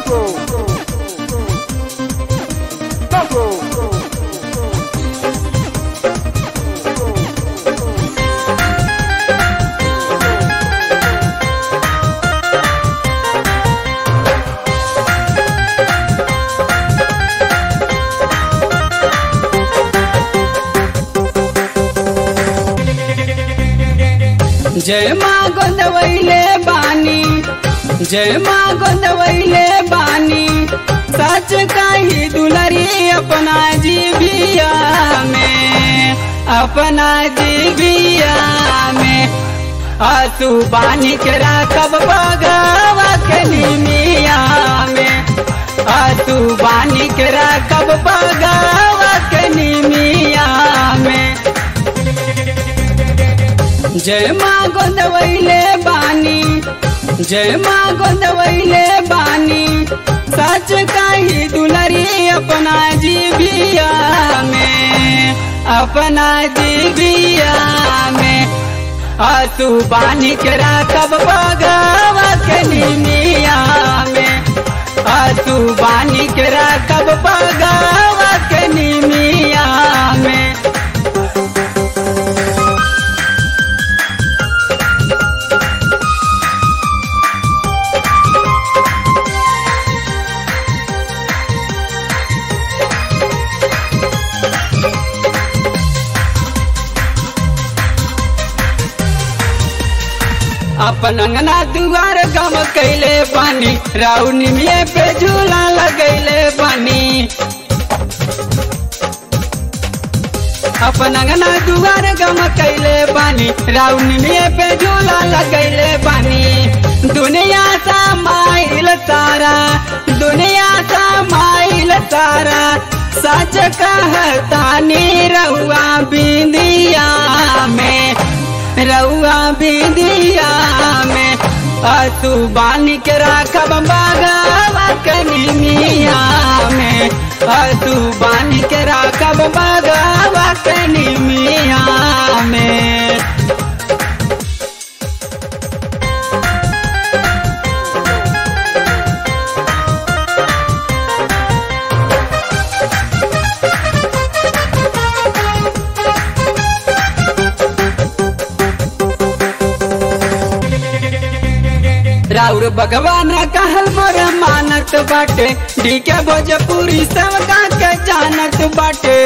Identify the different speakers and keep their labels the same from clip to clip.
Speaker 1: जय माँ गोदवैले बानी जय माँ गोदवैले बानी सच कही दुलरी अपना जीविया में अपना जीविया में आसू बानी के राखब बगवा के निमिया में आसू बानी के राखब बगवा के निमिया में जय माँ गोदवैले बानी जय माँ गोदवैले बानी सच कही दुलरी अपना जीविया में अपना जीविया में आसू बानी के राखब बगवा के निमिया में आसू बानी के राखब बगवा के निमिया में अपन अंगना दुआर गम कैले पानी राउनी में पे झूला लगैले पानी अपन अंगना दुआर गम कैले पानी राउनी में पे झूला लगैले पानी दुनिया सा माइल तारा दुनिया सा माइल तारा सच कहतानी रहुआ बिंदिया में रउआ बिंदिया में तू बानी के राखब बगवा कनिमिया में तू बानी के राखब बगवा कनिमिया में राउर भगवान कहल मोर मानत बाटे डीके भोजपुरी सब के जानत बाटे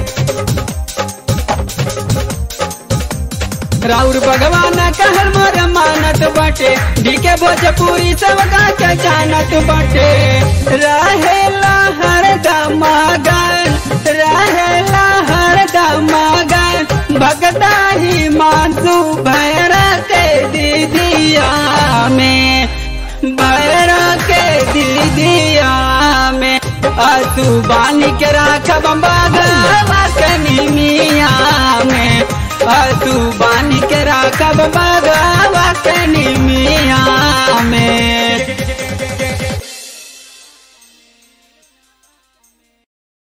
Speaker 1: राउर भगवान कहल मोर मानत बाटे डीके भोजपुरी सब के जानत बाटे रहेला हर दमागन रहेला हर दमागन भगता ही मानसू भैरा के दीदिया में भैरा के दीदिया में आसू बानी के राखब बगवा कनिमिया में आसू बानी के राखब बगवा कनिमिया